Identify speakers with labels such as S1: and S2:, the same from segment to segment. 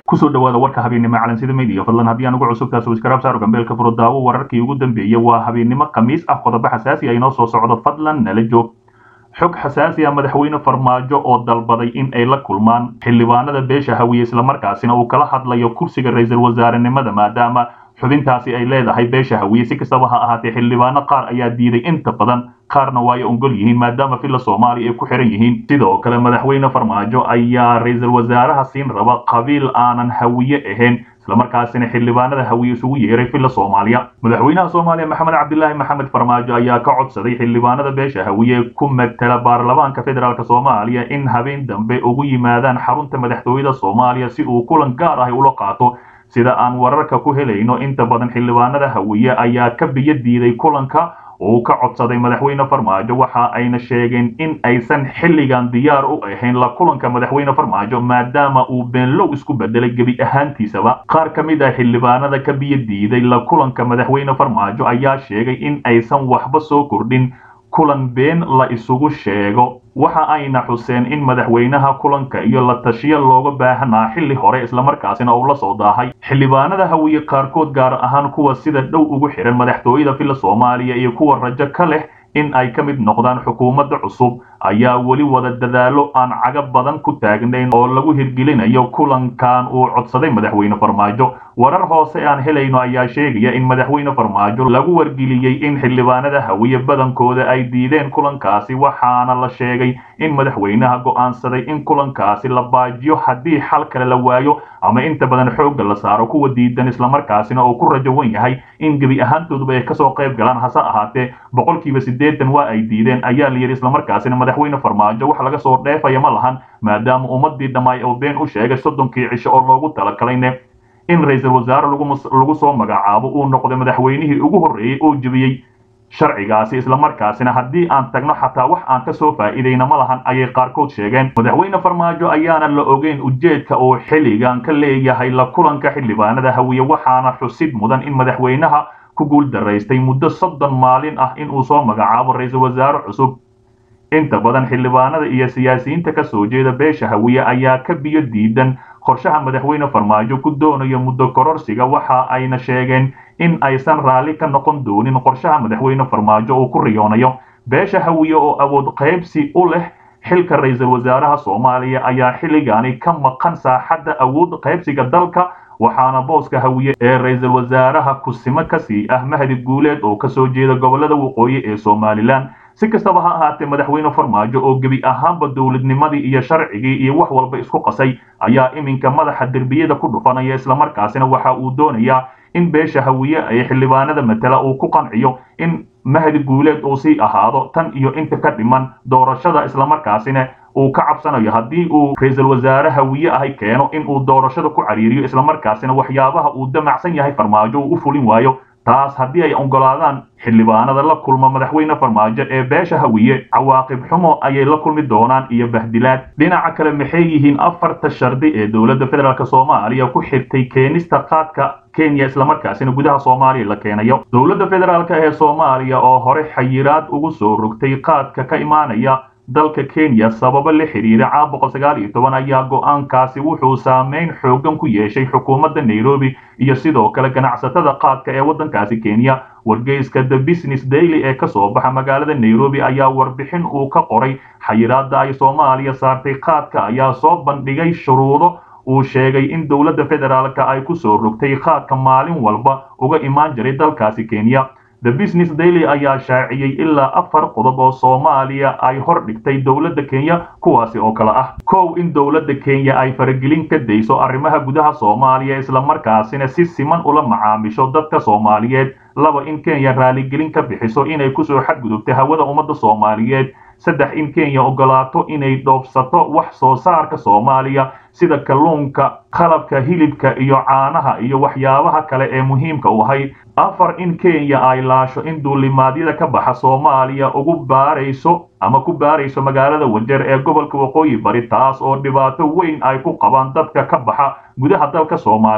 S1: kusoo dhawaada warka habeennimo calansida media fadlan haddii aan ugu cusubtaas waskaraab saaro gambeelka furo daawo wararkii ugu dambeeyey waa habeennimo khamiis ah qodobo xasaasi ah inoo soo socdo fadlan nala joog xog xasaasi ah madaxweyne farmaajo oo dalbaday in ay la kulmaan xildhibaanada beesha hawiye islamarkaasina uu kala hadlayo kursiga ra-iisul wasaarenimada maadaama xubintaasi ay leedahay beesha hawiye si kastaba ha ahaatee xildhibaano qaar ayaa diiday inta badan qaarna waa ay ongol yihiin maadaama filla soomaaliya ay ku xiran yihiin sidoo kale madaxweyne farmaajo ayaa ra-iisul wasaaraha siin raba qabiil aanan hawiye ahayn islamarkaasina xildhibaanada hawiye isugu yeeray filla soomaaliya madaxweynaha soomaaliya maxamed cabdilaahi maxamed farmaajo ayaa ka codsaday xildhibaanada beesha hawiye ku matala baarlamaanka federaalk soomaaliya in habeen dambe ugu yimaadaan xarunta madaxtooyada soomaaliya si uu kulan gaar ah ula qaato sida aan wararka ku helayno inta badan xildhibaanada hawiye ayaa ka biyo diiday kulanka uu ka codsaday madaxweyne farmaajo waxa ayna sheegeen in aysan xilligan diyaar u ahayn la kulanka madaxweyne farmaajo maadaama uu beenlow isku bedelay gebi ahaantiisaba qaar ka mid ah xildhibaanada ka biyo diiday la kulanka madaxweyne farmaajo ayaa sheegay in aysan waxba soo kordhin kulan been la isugu sheego waxa ayna xuseen in madaxweynaha kulanka iyo la tashiya looga baahanaa xilli hore islamarkaasina uu la soo daahay xildhibaanada hawiye qaarkood gaar ahaan kuwa sida dhow ugu xihan madaxtooyada filla soomaaliya iyo kuwa rajo ka leh in ay ka mid noqdaan xukuumadda cusub ayaa weli wada dadaalo aan caga badan ku taagnayn oo lagu hirgelinayo kulankan uu codsaday madaxweyne farmaajo warar hoose aan helayno ayaa sheegaya in madaxweyne farmaajo lagu wargeliyey in xildhibaanada hawiye badankooda ay diideen kulankaasi waxaana la sheegay in madaxweynaha go'aansaday in kulankaasi la baajiyo haddii xal kale la waayo ama inta badan xoogga la saaro kuwa diidan islamarkaasina uu ku rajowan yahay in gebi ahaantooduba ay kasoo qayb galaan hase ahaatee boqolkiiba siddeetan waa ay diideen ayaa la yidhi islamarkaasina madaxweyne farmaajo wax laga soo dheefaya ma lahan maadaama ummadii dhammaay oo been u sheegay soddonkii cisho oo loogu talagalayne in ra-iisul wasaare lagu soo magacaabo uu noqday madaxweynihii ugu horreeyey oo jebiyey sharcigaasi islamarkaasina haddii aan tagno xataa wax aan ka soo faa'iidayna ma lahan ayay qaarkood sheegeen madaxweyne farmaajo ayaana la ogeyn ujeedka uu xilligan ka leeyahay la kulanka xildhibaanada hawiye waxaana xusid mudan in madaxweynaha ku guul daraystay muddo soddon maalin ah in uu soo magacaabo ra-iisul wasaare cusub inta badan xildhibaanada iyo siyaasiyiinta ka soo jeeda beesha hawiye ayaa ka biyo diidan qorshaha madaxweyne farmaajo ku doonayo muddo kororsiga waxa ayna sheegeen in aysan raalli ka noqon doonin qorshaha madaxweyne farmaajo uu ku riyoonayo beesha hawiye oo awood qaybsi u leh xilka ra-iisul wasaaraha soomaaliya ayaa xilligaani ka maqan saaxadda awood qaybsiga dalka waxaana booska hawiye ee ra-iisul wasaaraha kusimo kasii ah mahdi guuleed oo kasoo jeeda gobolada waqooyi ee somalilan si kastaba ha ahaatee madaxweyne farmaajo oo gebi ahaanba dowladnimadii iyo sharcigii iyo wax walba isku qasay ayaa iminka madaxa derbiyada ku dhufanaya islamarkaasina waxa uu doonayaa in beesha hawiye ay xildhibaanada matala uu ku qanciyo in mahdi guuleed uu sii ahaado tan iyo inta ka dhiman doorashada islamarkaasina uu ka cabsanayo haddii uu ra-iisul wasaare hawiye ahay keeno in uu doorashada ku cariiriyo islamarkaasina waxyaabaha uu damacsan yahay farmaajo uu u fulin waayo taas haddii ay oggolaadaan xildhibaanada la kulma madaxweyne farmaajo ee beesha hawiye cawaaqib xumo ayay la kulmi doonaan iyo bahdilaad dhinaca kale maxay yihiin afarta shardi ee dowladda federaalk soomaaliya ku xirtay keenista qaadka kenya islamarkaasina gudaha soomaaliya la keenayo dowladda federaalk ee soomaaliya oo hore xayiraad ugu soo rogtay qaadka ka imaanaya dalka kenya sababo la xiriira caa boqol sagaal iyo toban ayaa go-aankaasi wuxuu saameyn xoogan ku yeeshay xukuumadda nairobi iyo sidoo kale ganacsatada qaadka ee waddankaasi kenya wargeyska the business daily ee kasoo baxa magaalada nairobi ayaa warbixin uu ka qoray xayiraadda ay soomaaliya saartay qaadka ayaa soo bandhigay shuruudo uu sheegay in dowladda federaalka ay ku soo rogtay qaadka maalin walba uga imaan jiray dalkaasi kenya the business daily ayaa shaaciyey ilaa afar qodob oo soomaaliya ay hor dhigtay dowladda kenya kuwaasi oo kale ah kow in dowladda kenya ay faragelin ka dayso arrimaha gudaha soomaaliya islamarkaasina si siman ula macaamisho dadka soomaaliyeed laba in kenya raaligelin ka bixiso inay kusoo xadgudubta hawada ummadda soomaaliyeed saddex in kenya oggolaato inay dhoofsato wax soo saarka soomaaliya sida kalluunka qalabka hilibka iyo caanaha iyo waxyaabaha kale ee muhiimka u ahay afar in kenya ay laasho in duulimaadyada ka baxa soomaaliya ugu baarayso ama ku baarayso magaalada wajeer ee gobolka waqooyi bari taas oo dhibaato weyn ay ku qabaan dadka ka baxa gudaha dalka soomaaliya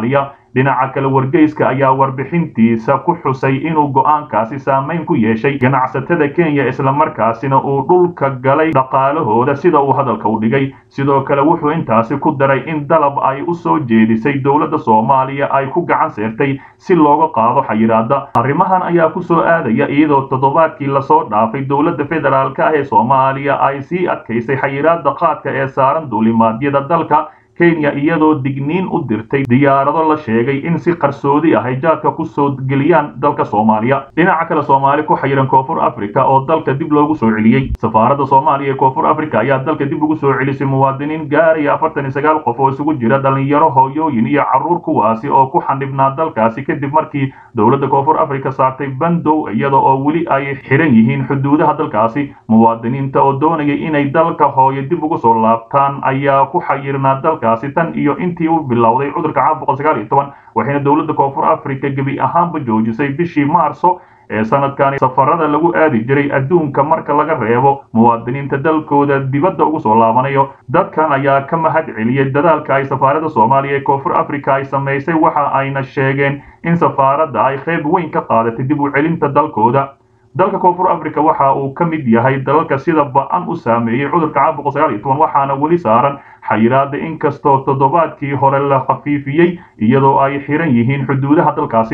S1: dhinaca kale wargeyska ayaa warbixintiisa ku xusay inuu go'aankaasi saameyn ku yeeshay ganacsatada kenya islamarkaasina uu dhulka galay dhaqaalahooda sida uu hadalka u dhigay sidoo kale wuxuu intaasi ku daray in dalab ay u soo jeedisay dowladda soomaaliya ay ku gacan seertay si looga qaado xayiraada arrimahan ayaa ku soo aadaya iyadoo toddobaadkii lasoo dhaafay dowladda federaalk ah ee soomaaliya ay sii adkaysay xayiraada qaadka ee saaran duulimaadyada dalka kenya iyadoo digniin u dirtay diyaarado la sheegay in si qarsoodi ah ay jaadka ku soo geliyaan dalka soomaaliya dhinaca kale soomaali ku xayiran koonfur africa oo dalka dib loogu soo celiyey safaaradda soomaaliya ee koonfur africa ayaa dalka dib ugu soo celisay muwaadiniin gaaraya afartan iyo sagaal qof oo isugu jira dhalinyaro hooyooyin iyo carruur kuwaasi oo ku xanibnaa dalkaasi kadib markii dowladda koonfur africa saartay bandow iyada oo weli ay xiran yihiin xuduudaha dalkaasi muwaadiniinta oo doonaya inay dalka hooyo dib ugu soo laabtaan ayaa ku xayirnaa dalka tan iyo intii uu bilowday cudurka caabuqa sagaal iyo toban waxayna dowladda koonfur africa gebi ahaanba joojisay bishii maarso ee sanadkani safarada lagu aadi jiray adduunka marka laga reebo muwaadiniinta dalkooda dibadda ugu soo laabanayo dadkan ayaa ka mahad celiyey dadaalka ay safaaradda soomaaliya ee koonfur africa ay samaysay waxa ayna sheegeen in safaaradda ay qayb weyn ka qaadatay dib u celinta dalkooda dalka koonfur africa waxa uu ka mid yahay dalalka sida ba-an u saameeyey cudurka caabuqa sagaal iyo toban waxaana weli saaran xayiraada inkastoo toddobaadkii hore la khafiifiyey iyadoo ay xiran yihiin xuduudaha dalkaasi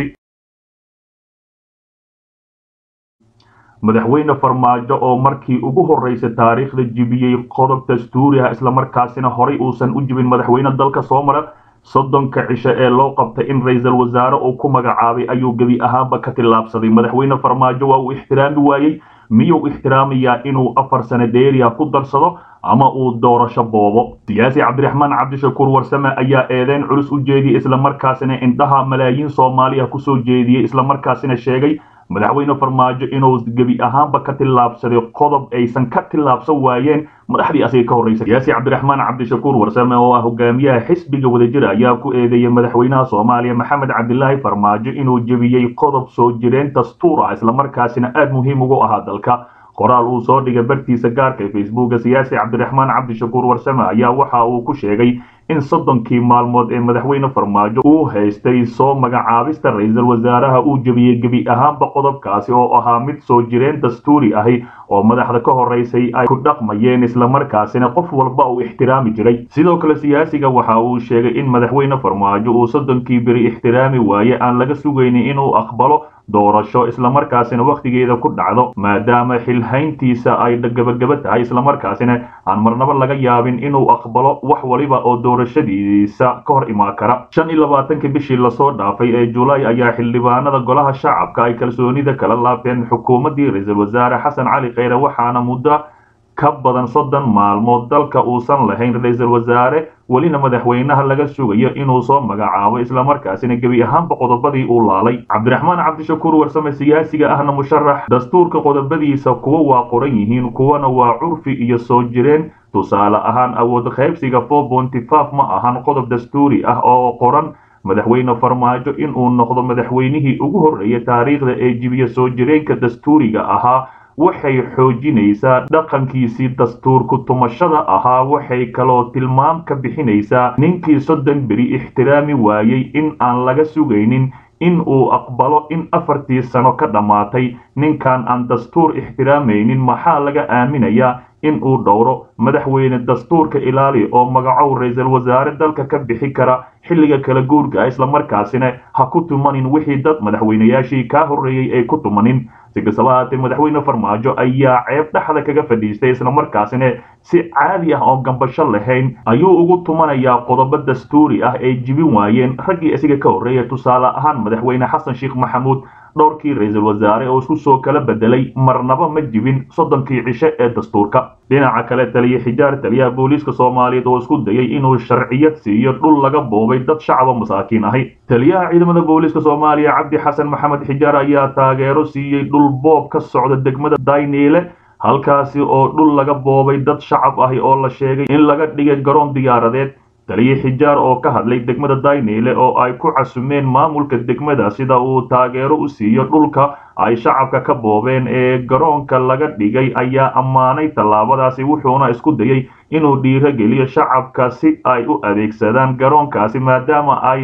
S1: madaxweyne farmaajo oo markii ugu horreysay taariikhda jibiyey qodob dastuuri ah islamarkaasina horay uusan u jibin madaxweyne dalka soo mara soddonka cisho ee loo qabtay in ra-iisul wasaare uu ku magacaabay ayuu gebi ahaanba ka tillaabsaday madaxweyne farmaajo waa uu ixtiraami waayey miyuu ixtiraamayaa inuu afar sano dheeriya ku darsado ama uu doorasho boobo siyaasi cabdiraxmaan cabdishakuur warsame ayaa eedeyn culus u jeediyey islamarkaasina indhaha malaayiin soomaaliya kusoo jeediyey islamarkaasina sheegay madaxweyne farmaajo inuu gebi ahaanba ka tillaabsaday qodob aysan ka tillaabsan waayeen madaxdii asiga ka horreysay siyaasi cabdiraxmaan cabdishakuur warsame oo ah hogaamiyaha xisbiga wadajir ayaa ku eedeeyey madaxweynaha soomaaliya maxamed cabdilaahi farmaajo inuu jebiyey qodob soo jireen dastuur ah islamarkaasina aad muhiim ugu ahaa dalka qoraal uu soo dhigay bartiisa gaarka ee facebooka siyaasi cabdiraxmaan cabdishakuur warsame ayaa waxa uu ku sheegay in soddonkii maalmood ee madaxweyne farmaajo uu haystay soo magacaabista ra-iisul wasaaraha uu jebiyey gebi ahaanba qodobkaasi oo ahaa mid soo jireen dastuuri ahi oo madaxda ka horreysay ay ku dhaqmayeen islamarkaasina qof walba uu ixtiraami jiray sidoo kale siyaasiga waxa uu sheegay in madaxweyne farmaajo uu soddonkii beri ixtiraami waaye aan laga sugaynin inuu aqbalo doorasho islamarkaasina wakhtigeeda ku dhacdo maadaama xilhayntiisa ay gabagaba tahay islamarkaasina aan marnaba laga yaabin inuu aqbalo wax waliba oo doorashadiisa ka hor imaan kara shan iyo labaatankii bishii lasoo dhaafay ee julaay ayaa xildhibaanada golaha shacabka ay kalsoonida kala laabteen xukuumaddii ra-iisul wasaare xasan cali kheyre waxaana muddo ka badan soddon maalmood dalka uusan lahayn ra-iisul wasaare welina madaxweynaha laga sugayo inuu soo magacaabo islamarkaasina gebi ahaanba qodobadii uu laalay cabdiraxmaan cabdishakuur warsame siyaasiga ahna musharax dastuurka qodobadiisa kuwa waa qoran yihiin kuwana waa curfi iyo soo jireen tusaale ahaan awood qaybsiga four bonty five ma ahan qodob dastuuri ah oo qoran madaxweyne farmaajo inuu noqdo madaxweynihii ugu horreeyay taariikhda ee jibiya soo jireenka dastuuriga ahaa waxay xoojinaysaa dhaqankiisii dastuurku tumashada ahaa waxay kaloo tilmaam ka bixinaysaa ninkii soddon beri ixtiraami waayey in aan laga sugaynin in uu aqbalo in afartii sano ka dhammaatay ninkan aan dastuur ixtiraamaynin maxaa laga aaminayaa in uu dhowro madaxweyne dastuurka ilaali oo magacow ra-iisul wasaare dalka ka bixi kara xilliga kala guurka islamarkaasina ha ku tumanin wixii dad madaxweynayaashii kaa horreeyey ay ku tumanin si kastaba haatee madaxweyne farmaajo ayaa ceeb dhexda kaga fadhiistay islamarkaasina si caadi ah oo gambasho lahayn ayuu ugu tumanayaa qodobo dastuuri ah ay jibin waayeen raggii isaga ka horreeya tusaale ahaan madaxweyne xasan sheekh maxamuud dhowrkii ra-iisul wasaare oo isku soo kala bedelay marnaba ma jibin soddonkii cishe ee dastuurka dhinaca kale taliye xijaar taliyaha booliiska soomaaliyeed oo isku dayay inuu sharciyad siiyo dhul laga boobay dad shacaba masaakiin ahi taliyaha ciidamada booliiska soomaaliya cabdi xasan maxamed xijaar ayaa taageero siiyey dhul boob ka socda degmada dayniile halkaasi oo dhul laga boobay dad shacab ahi oo la sheegay in laga dhigay garoon diyaaradeed taliye xijaar oo ka hadlay degmada dayniile oo ay ku casumeen maamulka degmada sida uu taageero u siiyo dhulka ay shacabka ka boobeen ee garoonka laga dhigay ayaa ammaanay tallaabadaasi wuxuuna isku dayey inuu dhiiro geliyo shacabka si ay u adeegsadaan garoonkaasi maadaama ay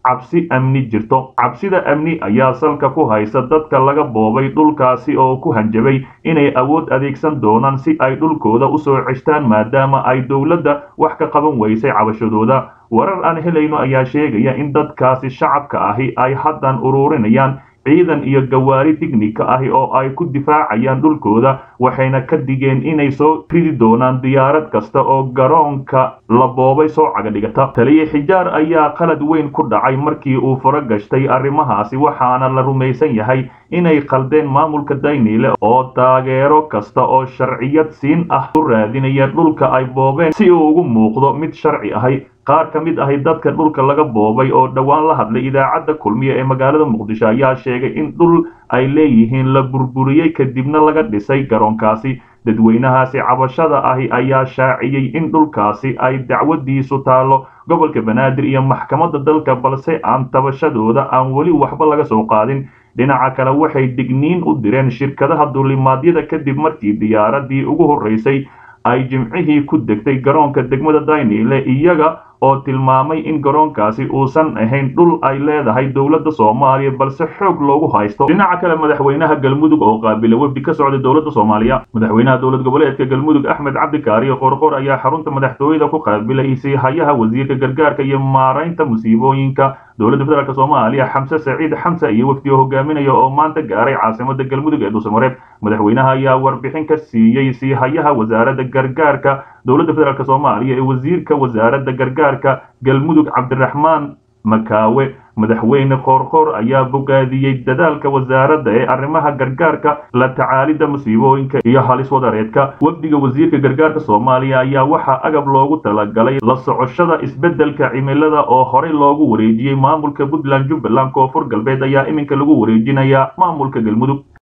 S1: cabsi amni jirto cabsida amni ayaa salka ku haysa dadka laga boobay dhulkaasi oo ku hanjabay inay awood adeegsan doonaan si ay dhulkooda usoo ceshtaan maadaama ay dowladda wax ka qaban weysay cabashadooda warar aan helayno ayaa sheegaya in dadkaasi shacabka ahi ay haddan ururinayaan ciidan iyo gawaari tignika ahi oo ay ku difaacayaan dhulkooda waxayna ka digeen inay soo ridi doonaan diyaarad kasta oo garoonka la boobay soo cagadhigata taliye xijaar ayaa qalad weyn ku dhacay markii uu furo gashtay arrimahaasi waxaana la rumaysan yahay inay qaldeen maamulka dayniile oo taageero kasta oo sharciyad siin ah u raadinaya dhulka ay boobeen si uu ugu muuqdo mid sharci ahi qaar ka mid ahi dadka dhulka laga boobay oo dhowaan la hadlay idaacadda kulmiye ee magaalada muqdisho ayaa sheegay in dhul ay leeyihiin la burburiyey kadibna laga dhisay garoonkaasi dadweynahaasi cabashada ahi ayaa shaaciyey in dhulkaasi ay dacwadiisu taallo gobolka banaadir iyo maxkamadda dalka balse aan tabashadooda aan weli waxba laga soo qaadin dhinaca kale waxay digniin u direen shirkadaha duulimaadyada kadib markii diyaaradii ugu horreysay ay jimcihii ku degtay garoonka degmada daynile iyaga oo tilmaamay in garoonkaasi uusan ahayn dhul ay leedahay dowladda soomaaliya balse xoog loogu haysto dhinaca kale madaxweynaha galmudug oo qaabila wefdi ka socday dowladda soomaaliya madaxweynaha dowlad goboleedka galmudug axmed cabdikaariyo qorqor ayaa xarunta madaxtooyada ku qaabilay siihayaha wasiirka gargaarka iyo maaraynta musiibooyinka dowladda federaalk soomaaliya xamse saciid xamse iyo wefdi oo hogaaminaya oo maanta gaaray caasimada galmudug ee dhuusamareeb madaxweynaha ayaa warbixin ka siiyey siihayaha wasaaradda gargaarka dowladda federaalk soomaaliya ee wasiirka wasaaradda gargaarka galmudug cabdiraxmaan makaawe madaxweyne qoorqoor ayaa bogaadiyey dadaalka wasaaradda ee arrimaha gargaarka la tacaalidda musiibooyinka iyo halis wadareedka wafdiga wasiirka gargaarka soomaaliya ayaa waxaa agab loogu talagalay la socoshada isbeddelka cimilada oo horey loogu wareejiyey maamulka puntland jubbaland koonfur galbeed ayaa iminka lagu wareejinayaa maamulka galmudug